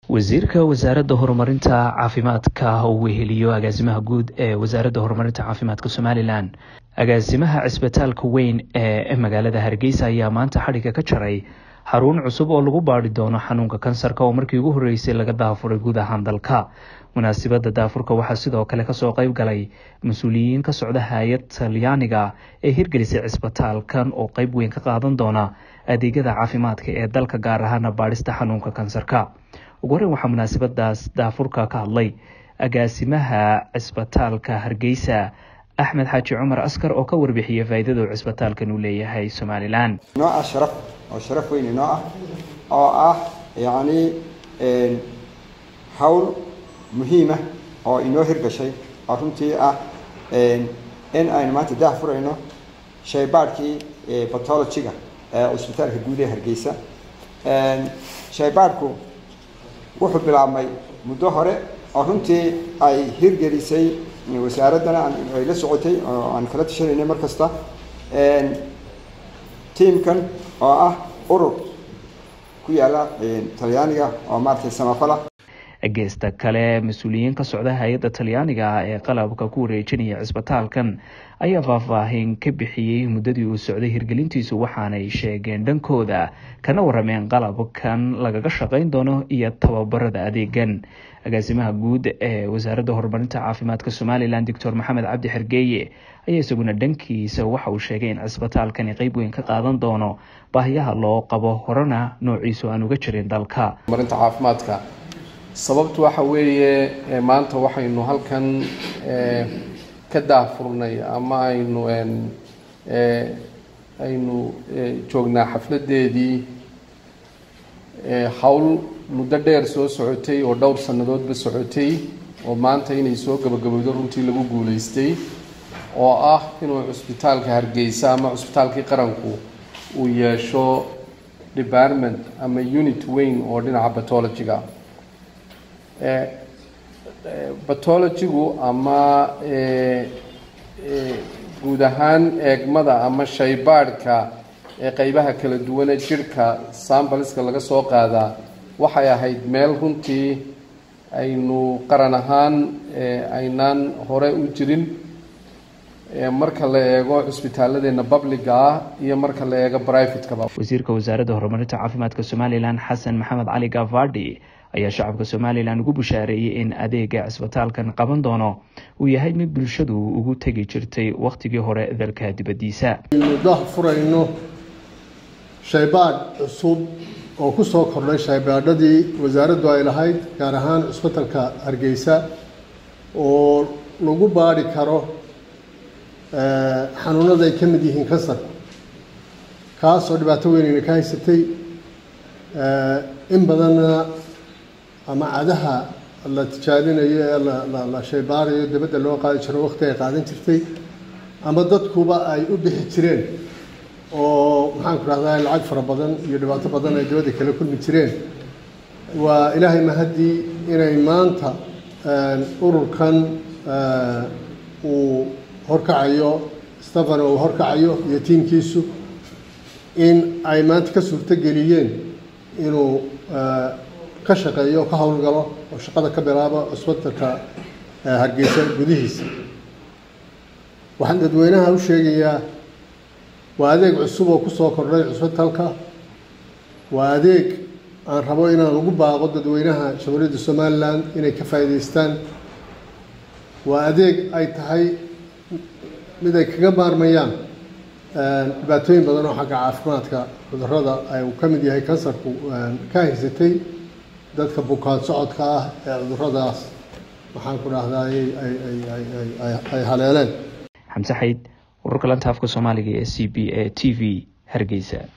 wasiirka wasaaradda horumarinta caafimaadka uu weheliyo agaasimaha guud ee wasaaradda horumarinta caafimaadka somalilan agaasimaha cisbitaalka weyn ee magaalada hargeysa ayaa maanta xadhigga ka jaray xarun cusub oo lagu baadhi doono xanuunka kansarka oo markii ugu horreysay laga daafuray guud ahaan dalka munaasibadda daafurka waxaa sidoo kale kasoo qeyb galay mas-uuliyiin ka socda hay-ad talyaaniga ee hirgelisay cisbitaalkan oo qeyb weyn ka qaadan doona adeegyada caafimaadka ee dalka gaar ahaana baadhista xanuunka kansarka ugu horreyn waxaa munaasibadaas daafurka ka hadlay agaasimaha cisbitaalka hargeysa axmed xaaji cumar askar oo ka warbixiyay faa'iidada uu cisbitaalkan u leeyahay somalilan inoo ah sharaf oo sharaf weyn inoo ah oo ah yacni hawl muhiima oo inoo hirgashay oo runtii ah in aynu maanta daah furayno shaybaadhkii batologiga ee cisbitaalka guud ee hargeysa shaybaadhku wuxuu bilaabmay muddo hore oo runtii ay hirgelisay wasaaraddana ay la socotay oo aan kala tashanaynay mar kasta tiamkan oo ah urur ku yaala talyaaniga oo maaragtay samafala geesta kale mas-uuliyiin ka socda hay-adda talyaaniga ah ee qalabka ku wareejinaya cisbitaalkan ayaa faahfaahin ka bixiyey muddadii uu socday hirgelintiisu waxaanay sheegeen dhankooda kana warameen qalabkan lagaga shaqeyn doono iyo tababarada adeegan agaasimaha guud ee wasaaradda horumarinta caafimaadka somalilan doctor maxamed cabdi xergeeye ayaa isaguna dhankiisa waxa uu sheegay in cisbitaalkani qeyb weyn ka qaadan doono baahiyaha loo qabo horena noociisu aan uga jirin dalka horumarinta caafimaadka sababtu waxa weeye maanta waxaynu halkan ka daafurnay ama aynu aynu joognaa xafladeedii hawl muddo dheer soo socotay oo dhowr sannadoodba socotay oo maanta inay soo gabagabowdo runtii lagu guulaystay oo ah inuu cusbitaalka hargeysa ama cusbitaalkii qaranku uu yeesho department ama unit weyn oo dhinaca batologiga batologigu ama guud ahaan eegmada ama shaybaadhka ee qeybaha kala duwane jirhka sambaliska laga soo qaadaa waxay ahayd meel runtii aynu qaran ahaan aynaan hore u jirin marka la eego cusbitaaladeenna publiga ah iyo marka la eego brivatekaba wasiirka wasaaradda horumarinta caafimaadka somalilan xasan maxamed cali gavadi ayaa shacabka somalilan ugu bushaareeyey in adeega cisbitaalkan qaban doono uu yahay mid bulshadu ugu tegi jirtay wakhtigii hore dalka dibaddiisa aynu dah furayno shaybaadh cusub oo ku soo kordhay shaybaadhadii wasaaraddu ay lahayd gaar ahaan cusbitalka hargeysa oo lagu baadhi karo xanuunada ay ka mid yihiin kansar kaasoo dhibaato weynayna ka haysatay in badanna ama cadaha la tijaabinayo ee la shaybaarayo dabadda loo qaadi jiro waqti ay qaadan jirtay ama dadkuba ay u bixi jireen oo maxaan ku rahdaa lacag fara badan iyo dhibaato badan ay dabadda kala kulmi jireen waa ilaahay mahaddii inay maanta ururkan uu horkacayo stefano uu horkacayo iyo tiimkiisu in ay maanta ka suurtogeliyeen inuu ka shaqeeyo oo ka howlgalo oo shaqada ka bilaabo cusbitalka hargeysa gudihiisa waxaan dadweynaha u sheegayaa waa adeeg cusub oo kusoo kordhay cusbitalka waa adeeg aan rabo inaan ugu baaqo dadweynaha jamhuuriyadda somalilan inay ka faa'iidaystaan waa adeeg ay tahay mid ay kaga maarmayaan dhibaatooyin badan oo xagga caafimaadka cudurrada ay uu ka mid yahay kansarku ka haysatay dadka bukaan socodka ah ee cuduradaas waxaan ku dhahdaa ay haleeleen xamse xayd wararka lanta afka soomaaliga ee c b a t v hargeysa